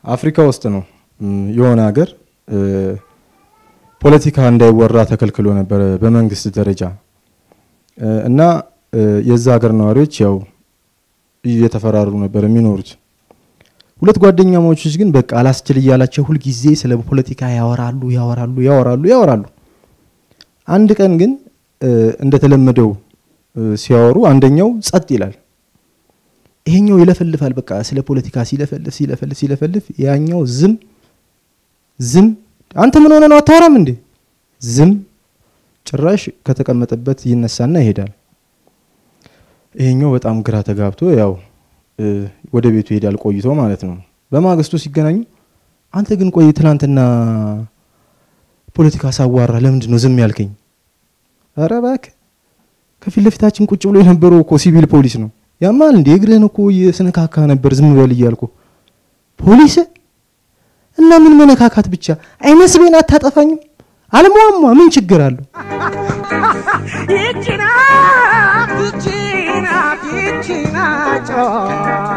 አፍሪካ ውስጥ ነው የሆነ ሀገር ፖለቲካ እንዳይወራ ተከልክሎ ነበረ በመንግስት ደረጃ እና የዛ ሀገር ነዋሪዎች ያው እየተፈራሩ ነበር የሚኖሩት። ሁለት ጓደኛሞች ግን በቃ አላስችል እያላቸው ሁልጊዜ ስለ ፖለቲካ ያወራሉ ያወራሉ ያወራሉ ያወራሉ። አንድ ቀን ግን እንደተለመደው ሲያወሩ አንደኛው ጸጥ ይላል። ይሄኛው ይለፈልፋል። በቃ ስለ ፖለቲካ ሲለፈልፍ ሲለፈልፍ ሲለፈልፍ ያኛው ዝም ዝም። አንተ ምን ሆነ ነው አታወራም እንዴ? ዝም። ጭራሽ ከተቀመጠበት ይነሳና ይሄዳል። ይሄኛው በጣም ግራ ተጋብቶ ያው ወደ ቤቱ ይሄዳል ቆይቶ ማለት ነው። በማግስቱ ሲገናኙ አንተ ግን ቆይ ትላንትና ፖለቲካ ሳዋራ ለምንድን ነው ዝም ያልከኝ? ኧረ እባክህ ከፊት ለፊታችን ቁጭ ብሎ የነበረው እኮ ሲቪል ፖሊስ ነው። ያማል እንዴ እግርህን እኮ የስነካካ ነበር ዝም በል እያልኩ። ፖሊስ እና ምን መነካካት ብቻ አይመስቤን አታጠፋኝም? አልሟሟ ምን ችግር አለው? ይቺና ይቺና ይቺና ጨዋታ